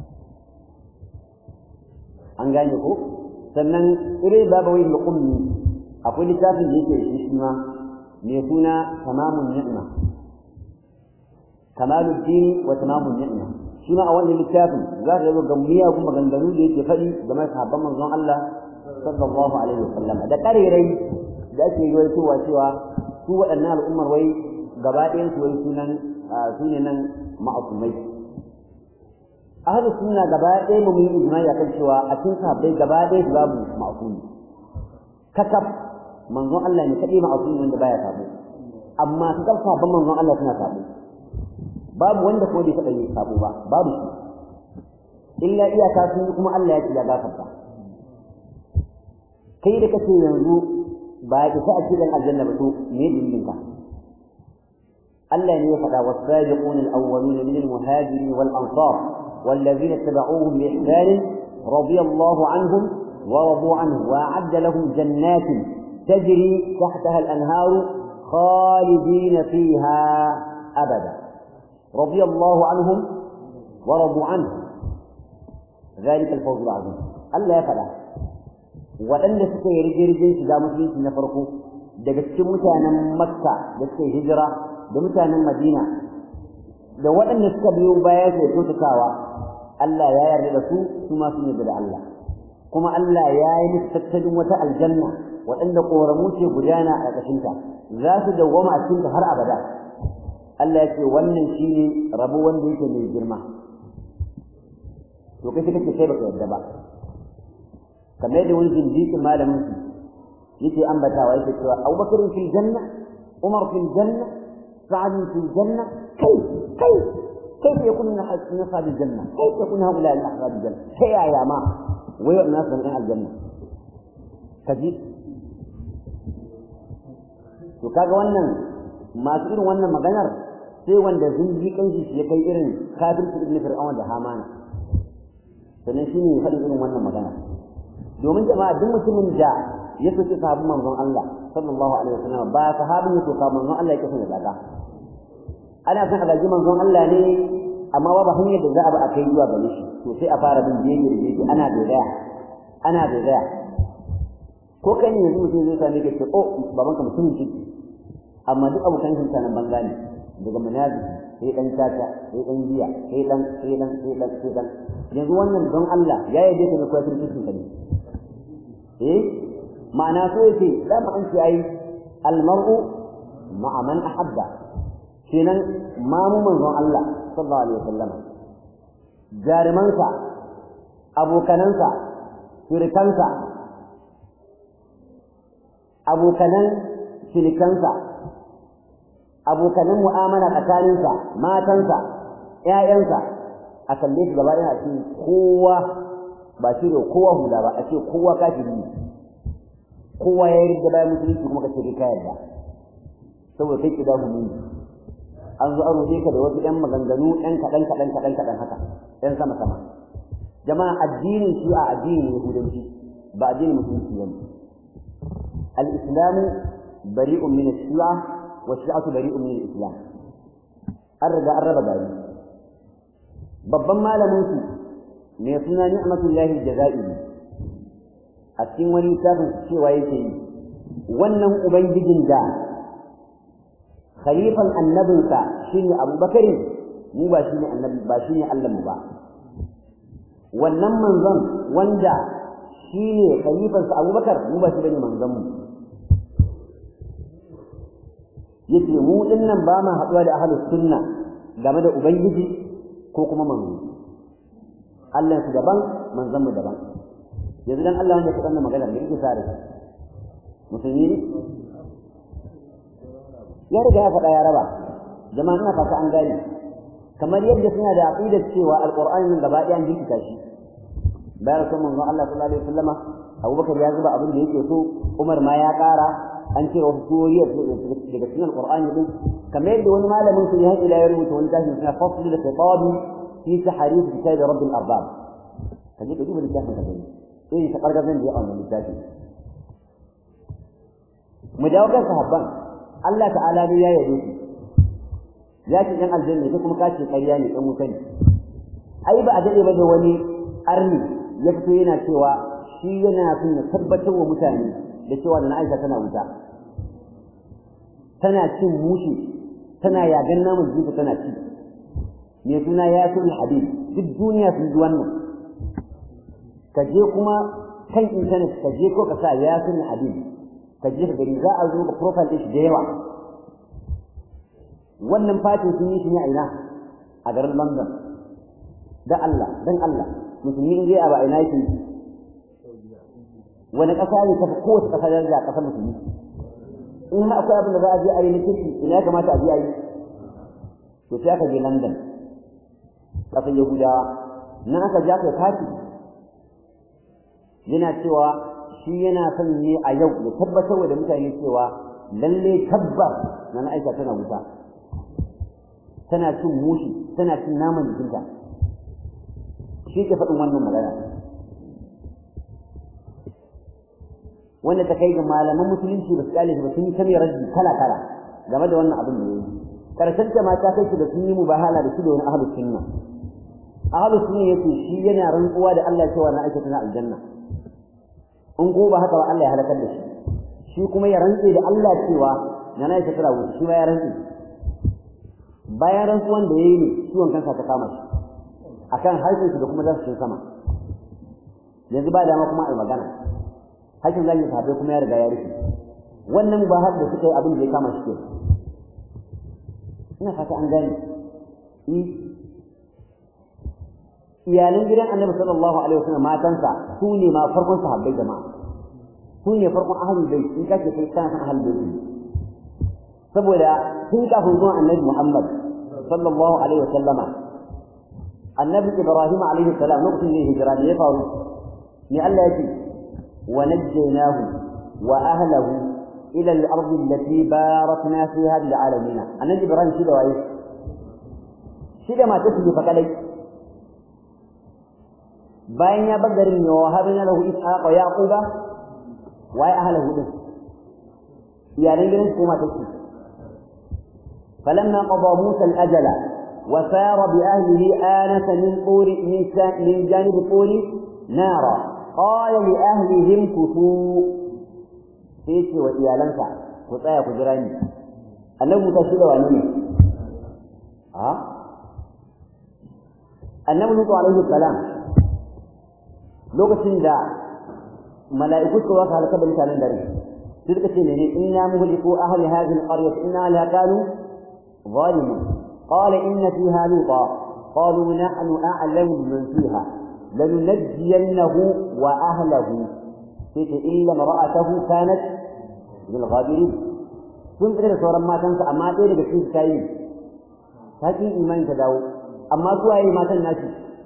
an gane ko sannan irin babawai al-qummi akwai littafin da yake shi shi ma mai suna tamamun ni'ma kamalul dini wa tamamun ni'ma shi ma a wannan littafin za ka zo ga miyagun maganganu da yake faɗi game da sahabban manzon Allah sallallahu alaihi wasallam da karerai da ake yi cewa cewa su waɗannan al'ummar wai gaba ɗayan su wai sunan su ne nan ma'asumai ahlu sunna gaba ɗaya mu yi ijma'i akan cewa a cikin sahabbai gaba ɗaya su babu ma'asumi kakaf manzon Allah ne kaɗai ma'asumi wanda baya sabo amma su kan sabon manzon Allah suna sabo babu wanda ko bai taɓa yi sabo ba babu shi illa iyaka sun yi kuma Allah ya ce ya gafarta kai da kace yanzu ba ya isa a cikin aljanna ba to me dalilin ka Allah ne ya faɗa was-sabiqun al-awwalun min al-muhajirin wal-ansar والذين اتبعوهم بإحسان رضي الله عنهم ورضوا عنه وأعد لهم جنات تجري تحتها الأنهار خالدين فيها أبدا رضي الله عنهم ورضوا عنه ذلك الفوز العظيم ألا يفعل waɗanda suka yi rigirgin shiga musulunci na farko daga cikin mutanen makka da suka yi hijira da mutanen madina da waɗanda suka biyo baya su kyautatawa Allah ya yarda da su su ma sun yarda da Allah kuma Allah ya yi musu tattalin wata aljanna waɗanda ƙoramu ce gudana a ƙarƙashinta za su dawwama a cikinta har abada Allah ya ce wannan shine rabo wanda yake mai girma to kai kake sai baka yarda ba kamar yadda wani jinjikin malamin su yake ambatawa yake cewa Abubakar fil janna Umar fil janna Sa'ad fil janna kai kai كيف يكون من أصحاب الجنة؟ كيف يكون هؤلاء من أصحاب الجنة؟ هي يا ما وهي الناس من أهل الجنة كجيب to kaga wannan masu irin wannan maganar sai wanda zinji kanshi shi ya kai irin kafirci ibn fir'aun da hamana sannan shi ne faɗin irin wannan magana domin jama'a duk mutumin da ya soki sahabin manzon Allah sallallahu alaihi wasallam ba sahabin ya soka manzon Allah yake son ya zaga ana son a gaji manzon Allah ne amma ba ba hanyar da za a ba a kai zuwa gare shi to sai a fara bin jeje da jeje ana dogaya ana dogaya ko kai ne yanzu mutum zai same ka ce oh baban ka mutumin ciki amma duk abokan shi nan banza ne daga munafiki sai dan tata sai dan giya sai dan sai dan sai dan sai dan yanzu wannan don Allah ya yi da kai cikin cikin ka ne eh ma'ana so yake dama an ce ai almar'u ma'a man ahabba kenan mamu manzon Allah sallallahu alaihi wasallam jarumansa abokanansa shirikansa abokanan shirikansa abokanan mu'amala tsakaninsa matansa ƴaƴansa a kalle shi gaba ɗaya a cikin kowa ba shi da kowa hula ba a ce kowa kafiri ne kowa ya yi bayan musulunci kuma ka ce ka yarda saboda kai kida mu an zo an rufe ka da wasu ɗan maganganu ɗan kaɗan kaɗan kaɗan kaɗan haka ɗan sama sama jama'a addinin shi a addinin yahudanci ba addinin musulunci ba al-islamu bari'un min ash-shi'a wa shi'atu bari'un min al-islam an riga an raba gari babban malamin su mai suna ni'matullahi jazairi a cikin wani littafin cewa yake yi wannan ubangijin da khalifan annabinsa shine abubakar mu ba shine annabi ba shine Allah mu ba wannan manzon wanda shine khalifansa abubakar mu ba shi bane manzon mu yace mu dinnan ba ma haɗuwa da ahlus sunna game da ubangiji ko kuma manzo Allah su daban manzon mu daban yanzu dan Allah wanda ya faɗa magana da yake sare musulmi ne ya riga ya faɗa ya raba jama'a ina fata an gane kamar yadda suna da aqidar cewa alqur'ani nan gaba ɗaya an jinkita shi bayan sun manzon Allah sallallahu alaihi wasallama Abubakar ya zuba abin da yake so Umar ma ya ƙara an ce wasu suriyar daga cikin alqur'ani din kamar yadda wani malamin su ya ila ya rubuta wani tashi suna fasl da khitabi fi tahrif kitab rabb al-arbab kaje ka duba littafin ka gani eh ta kargazan da ya wannan littafin mu dawo kan sahabban Allah ta'ala ne ya yado su ya ce dan aljanna ko kuma kace ƙarya ne dan wuta ne ai ba a dade ba da wani arni ya fito yana cewa shi yana son ya tabbatar wa mutane da cewa da Aisha tana wuta tana cin mushi tana yagan namun jikinta tana ci me suna ya sun hadith duk duniya sun ji wannan ka je kuma kan internet ka je ko ka sa ya sun hadith ka je ka gani za a zo ga profile ɗin shi da yawa wannan fatin sun yi shi ne a ina a garin London da Allah dan Allah musulmi in zai a ba ina yake wani ƙasa ne ta kowace ƙasa daraja a ƙasar musulmi in har akwai abin da za a je a yi na kirki ina ya kamata a je a yi to sai aka je London ƙasar Yahudawa nan aka ja kai kati yana cewa shi yana son ne a yau ya tabbatar da mutane cewa lalle tabbas na Aisha tana wuta tana cin mushi tana cin naman jikinta shi ke faɗin wannan magana wanda ta kai ga malaman musulunci ba su kyale ba sun yi ta mai raddi kala kala game da wannan abin da ya yi karshen ta ma ta kai shi da sun yi mubahala da shi da wani ahlus sunna ahlus sunna yace shi yana rantsuwa da Allah cewa na aikata na aljanna in ko ba haka ba Allah ya halakar da shi shi kuma ya rantse da Allah cewa na na aikata wuta shi ma ya rantse bayan rantsuwan da yayi ne ciwon kansa ta kama shi akan harshen shi da kuma zasu sama yanzu ba dama kuma ai magana hakin zai sahabbai kuma ya riga ya rufe wannan ba har da suka yi abin da ya kama shi ke ina fata an gane iyalan gidan annabi sallallahu alaihi wasallam matansa su ne ma farkon sahabbai jama'a su ne farkon ahlul bait in kace kai kana san ahlul bait saboda tun kafin zuwan annabi Muhammad sallallahu alaihi wasallama annabi Ibrahim alaihi salam lokacin da hijira ne ya faru ne Allah yake wa najjaynahu wa ahlihi ila al-ard allati barakna fiha lil alamin annabi Ibrahim shi da waye shi da matar su fa kadai bayan ya bar garin ya wahabna lahu ishaqa wa yaquba wa ahlihi din iyalan gidan su matar su فلما قضى موسى الأجل وسار بأهله آنس من طور من, من جانب الطور نارا قال لأهلهم كثوا سيشي وإيالنسا كتايا كجراني أنه متشيد وأنه ها أنه نطو عليه السلام lokacin da mala'iku suka waka halaka da mutanen dare sai suka ce ne inna muhliku ahli hadhihi alqaryah inna la kanu ظالم قال إن فيها لوطا قالوا نحن أعلم بمن فيها لننجينه وأهله إلا امرأته كانت من الغابرين كنت إلى صورا ما تنسى أما تيري بكيس كاين هكي إيمان تداو أما كواي ما تنسي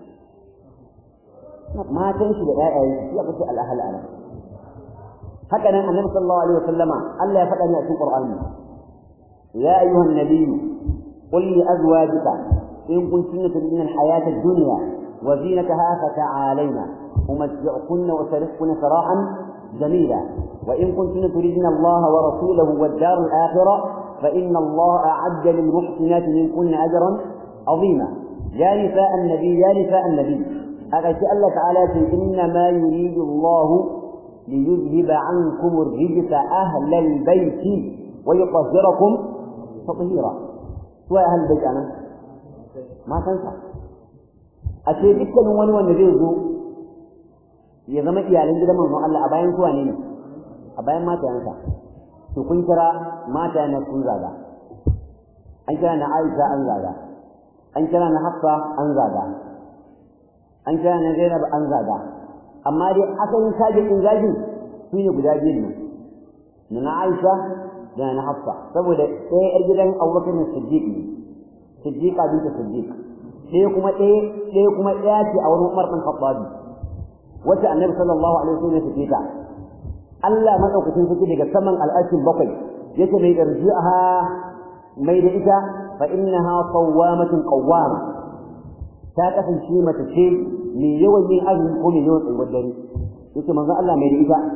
ما تنسي لآية يقصي الأهل أنا هكذا النبي صلى الله عليه وسلم ألا يفتح يأتي القرآن يا أيها النبي قل لأزواجك إن كنتن تريدن الحياة الدنيا وزينتها فتعالينا أمتعكن وسرحكن سراحا جميلا وإن كنتن تريدن الله ورسوله والدار الآخرة فإن الله أعد للمحسنات منكن أجرا عظيما يا نساء النبي يا نساء النبي أغشى الله تعالى إنما يريد الله ليذهب عنكم الرجس أهل البيت ويطهركم تطهيرا سواء أهل البيت أنا ما تنسى أشياء دكا wani wanda zai zo ya zama iyalan gidan manzon Allah a bayan suwa ne a bayan matayansa to kun kira matayan sun zaga an kira na Aisha an zaga an kira na Hafsa an zaga an kira na Zainab an zaga amma dai asalin sajin din zagin su ne guda biyu ne na Aisha da na Hafsa saboda ɗaya yar gidan Abubakar Siddiq ne Siddiqa binta Siddiq ɗaya kuma ɗaya ɗaya kuma ɗaya ce a wurin Umar bin Khattab wacce Annabi sallallahu alaihi wasallam ya fice ta Allah madaukakin sarki daga saman al'ashin bakwai yake mai irji'aha mai da ita fa innaha sawwamatun qawwama ta kasance mace ce mai yawan yin azumi ko mai yawan tsayuwar dare yake manzo Allah mai da ita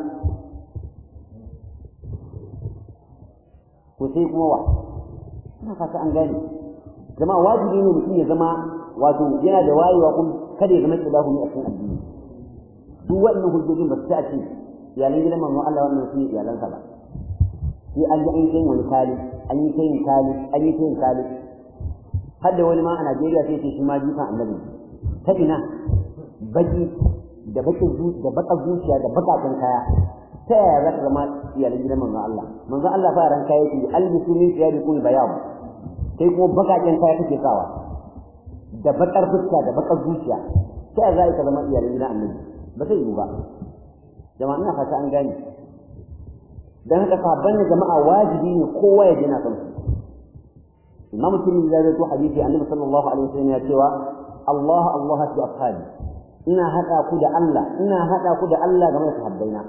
ko sai kuma wa ina fata an gane zama wajibi ne mutum ya zama wato yana da wayewa kuma kada ya zama kilahu ne a cikin addini duk waɗannan hujjojin ba su ta ce iyalan gidan manzo Allah wannan su ne iyalansa ba sai an ji an kai wani kali an yi kai kali an yi kai kali har da wani ma a Najeriya sai ce shi ma jikan annabi ta ina baki da bakin da baka zuciya da bakakan kaya ta yaya za ka zama iyalan gidan manzon Allah manzon Allah fa ran kaya yake albisu min thiyabi kun bayan sai kuma bakakan kaya kake sawa da bakar fuska da bakar zuciya ta yaya za ka zama iyalan gidan annabi ba zai yi ba jama'a ina fata an gane dan haka sabban jama'a wajibi ne kowa ya jina kansu imam tirmidhi ya rawaito hadisi annabi sallallahu alaihi wasallam ya cewa Allah Allah fi ashabi ina hada ku da Allah ina hada ku da Allah game da sahabbaina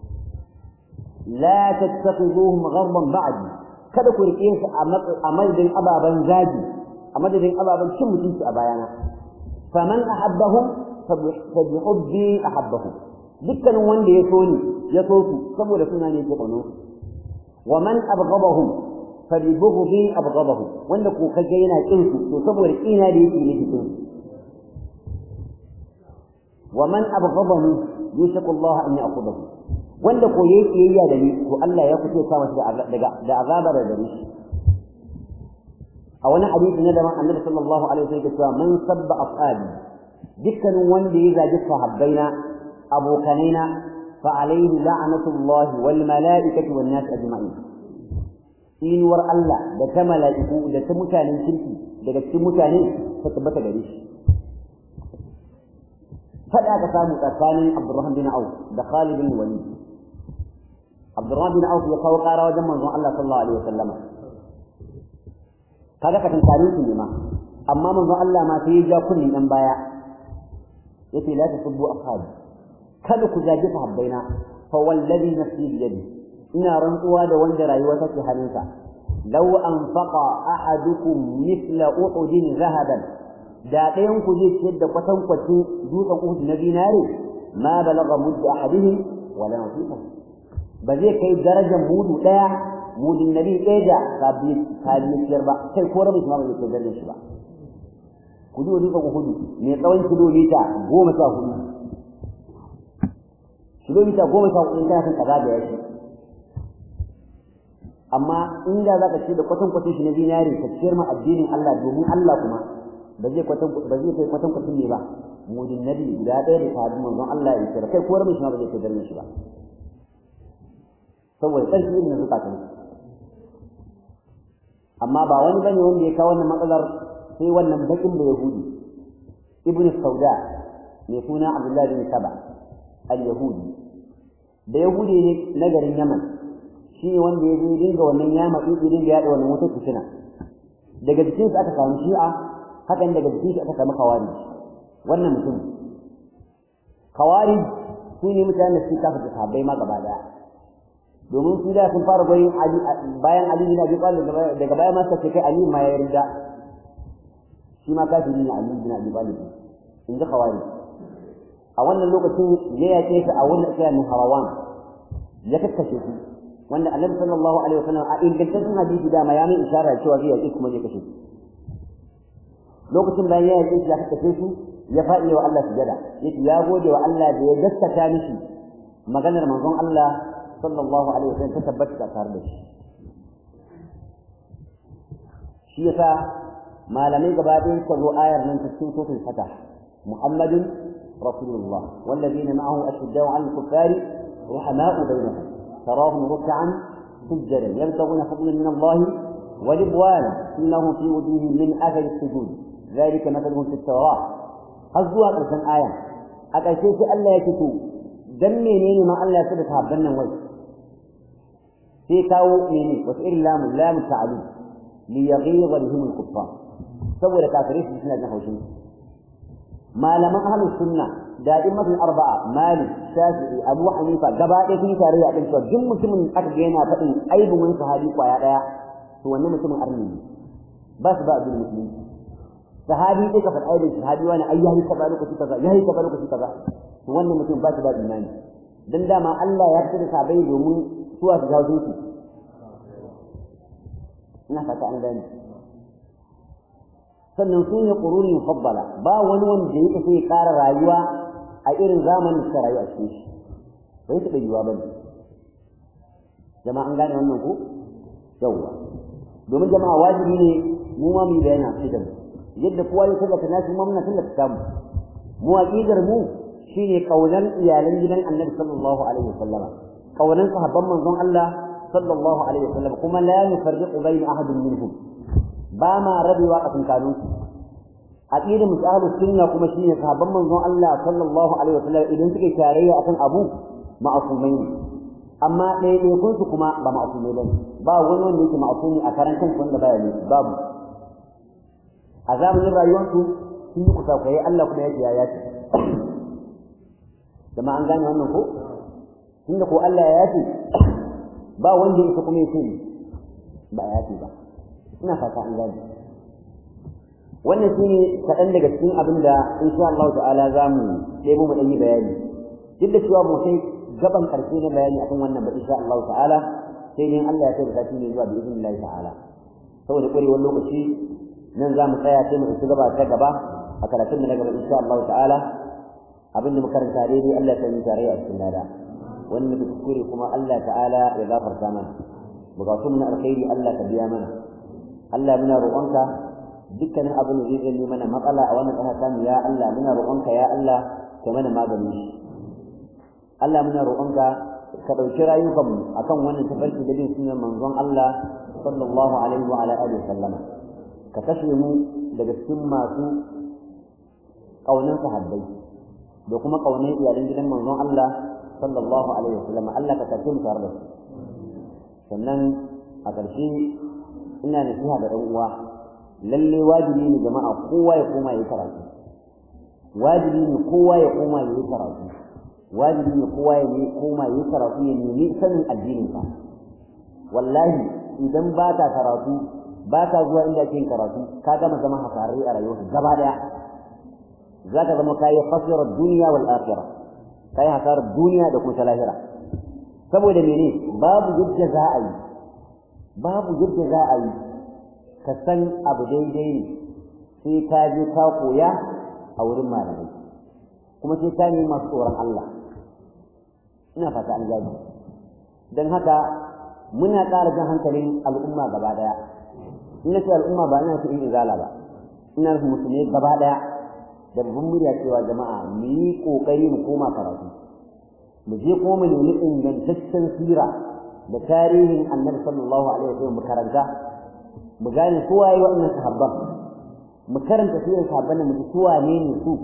la tattakhiduhum gharban ba'di kada ku rike su a madadin ababan zagi a madadin ababan cin mutunci a bayana faman ahabbahum fa bi hubbi ahabbahum dukkanin wanda ya so ni ya so su saboda suna ne ke kaunar wa man abghadahum fa bi bughdi abghadahum wanda ko kage yana kin su to saboda kina da yake ne kin wa man abghadani yushaku Allah an ya'khudhahu wanda ko yayi kiyayya da ni to Allah ya kuce sa masa daga da azaba da gare shi a wani hadisi na daban Annabi sallallahu alaihi wasallam ya ce man sabba ashabi dukkanin wanda ya zagi sahabbaina abokanaina fa alaihi la'natullah wal mala'ikati wan nas ajma'in inuwar Allah da ta mala'iku da ta mutanen kirki daga cikin mutane ta tabbata gare shi fada ka samu tsakanin Abdurrahman bin Auf da Khalid bin Walid Abdurrahman bin Auf ya kawo ƙara wajen manzon Allah sallallahu alaihi wasallam kaga ka tantare su ne ma amma manzon Allah ma sai ya ja kunnin dan baya yace la tasubbu ashabi kada ku zagi sahabbaina fa wallazi nafsi bi yadi ina rantsuwa da wanda rayuwa take hannunsa law anfaqa ahadukum mithla uhudin zahaban da ɗayan ku zai ciyar da kwatankwacin dutsen uhud na dinare ma balagha mudda ahadihim wala nasifa ba zai kai darajar mudu ɗaya mudin nabi ɗaya da kabiyar ba kai ko rabin ma ba zai kai darajar shi ba ku ji wani dutsen uhud mai tsawon kilomita goma sha hudu kilomita goma sha hudu kana son ka zagaya shi amma inda za ka ce da kwatan kwatan shi na zinari ka ciyar ma addinin Allah domin Allah kuma ba zai kwatan ba zai kai kwatan kwatan ne ba mudin nabi guda ɗaya da sahabin manzon Allah ya kira kai ko rabin shi ma ba zai kai garin shi ba saboda ƙarfi irin na zukatan amma ba wani bane wanda ya kawo wannan matsalar sai wannan bakin da yahudi ibnu sauda mai suna abdullahi bin saba al-yahudi da yahudi ne na garin yaman shi ne wanda ya zo dinga wannan yama ɗin dinga yaɗa wannan wata fitina daga jikin aka samu shi'a hakan daga jikin shi aka samu kawari wannan mutum kawari su ne mutanen da suke kafa sahabbai ma gaba daya domin su da sun fara goyin ali bayan ali bin abi talib daga baya ma suka ce kai ali ma ya yarda shi ma kafiri ne ali bin abi talib in ji kawari a wannan lokacin ya yaƙe ta a wannan tsaya harawan ya kakkashe su wanda annabi sallallahu alaihi wasallam a ingantaccen hadisi da ma ya mai isharar cewa zai yaƙe kuma zai kashe su lokacin bayan ya yaƙe shi ya kakkashe su ya faɗi wa Allah sujada yace ya gode wa Allah da ya gaskata mishi maganar manzon Allah sallallahu alaihi wasallam ta tabbata tare da shi shi yasa malamai gaba ɗaya suka zo ayar nan ta cikin suratul fatah muhammadun rasulullah wallazina ma'ahu ashiddau 'alal kuffari ruhama'u bainahum tarahum ruk'an sujjadan yabtaghuna fadlan min Allah wa ridwana innahum fi wujuhihim min athari as-sujud ذلك مثلهم في التوراة har zuwa ƙarshen aya a ƙarshe sai Allah ya fito dan menene ma Allah ya saba sahabban nan wai sai kawo menene wasu irin lamu lamu ta'alu li yaghiza bihim al-kuffar saboda kafirai su suna jin haushin malaman ahlus sunna da immatul arba'a malik shafi'i abu hanifa gaba ɗaya sun yi tarayya kan cewa duk mutumin aka ga yana faɗin aibin wani sahabi kwaya ɗaya to wannan mutumin arni ne ba su ba addinin musulunci sahabi sai ka faɗa aibin sahabi wani ai yayi kaza lokaci kaza yayi kaza lokaci kaza to wannan mutum ba shi da imani dan dama Allah ya fitar da sahabbai domin suwa su jawo su ina fata an gane sannan su ne quruni mufaddala ba wani wanda yake sai ƙara rayuwa a irin zamanin da rayu a cikin shi bai taɓa yiwuwa ba ne jama'a an gane wannan ko yawwa domin jama'a wajibi ne mu ma mu bayani a cikin yadda kowa ya tallata nasu ma muna tallata kamu mu aqidar mu shine kaunan iyalan gidan Annabi sallallahu alaihi wasallama kaunan sahabban manzon Allah sallallahu alaihi wasallam kuma la nufarriqu bayna ahadin minhum ba ma rabewa a tsakanin su aqidar musahalu sunna kuma shine sahabban manzon Allah sallallahu alaihi wasallam idan suke tarayya akan abu ma'asumai ne amma ɗaya ɗaya kun su kuma ba ma'asumai bane ba wani wanda yake ma'asumi a karan kansa wanda baya ne babu a zamanin rayuwarsu sun yi kusakurai Allah kuma ya ce ya yace zama an gane wannan ko tunda ko Allah ya yace ba wanda yake kuma ya ce ba ya yace ba ina fata an gane wannan shine kaɗan daga cikin abin da insha Allah ta'ala za mu ɗebo mu ɗan yi bayani duk da cewa mu kai gaban ƙarshe na bayani akan wannan ba insha Allah ta'ala sai dai Allah ya kai da ne zuwa bi idnillahi ta'ala saboda ƙwarewar lokaci nan za mu tsaya sai mu isa gaba ta gaba a karatun mu na gaba insha Allah ta'ala abinda mu karanta daidai Allah ta yi tare a cikin lada wani muke kuskure kuma Allah ta'ala ya gafarta mana bukatun mu na alkhairi Allah ka biya mana Allah muna roƙonka dukkanin abin da zai zai mana matsala a wannan ƙasa tamu ya Allah muna roƙonka ya Allah ka mana magani shi Allah muna roƙonka ka ɗauki rayukanmu akan wannan tafarki da bin sunan manzon Allah sallallahu alaihi wa ala alihi sallama ka kashe mu daga cikin masu ƙaunar sahabbai da kuma ƙaunar iyalan gidan manzon Allah sallallahu alaihi wasallam Allah ka kashe mu tare da su sannan a ƙarshe ina nasiha ga ɗan uwa lalle wajibi ne jama'a kowa ya koma yayi karatu wajibi ne kowa ya koma yayi karatu wajibi ne kowa ya koma yayi karatu ya nemi sanin addinin ka wallahi idan ba ka karatu ba ka zuwa inda ake yin karatu ka gama zama hasararri a rayuwarka gaba daya za ka zama kayi khasirar duniya wal akhirah kayi hasarar duniya da kuma lahira saboda mene babu yadda za a yi babu yadda za a yi ka san abu daidai ne sai ka je ka koya a wurin malamai kuma sai ka nemi masu tsoron Allah ina fata an gani don haka muna ƙara jan hankalin al'umma gaba daya ina ce al'umma ba ina cikin izala ba ina nufin musulmi gaba daya da babban murya cewa jama'a mu yi kokari mu koma karatu mu je kuma mu nemi ingantaccen sira da tarihin annabi sallallahu alaihi wasallam mu karanta mu gane su waye waɗannan sahabban mu karanta sirar sahabban mu ji su wane ne su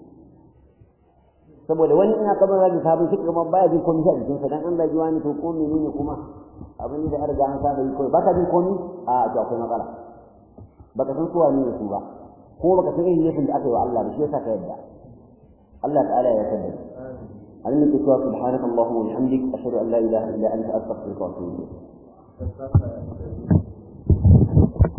saboda wani ina kamar rajin sabon shi kuma baya jin komai a jikinsa dan an zagi wani to ko menene kuma abin da har ga an saba yi kawai baka jin komai a to akwai matsala baka san su wane ne su ba ko baka san irin laifin da aka yi wa Allah ba shi yasa ka yadda Allah ta'ala ya yarda an nake cewa subhanaka allahumma wa bihamdik ashhadu an la ilaha illa anta astaghfiruka wa atubu ilayk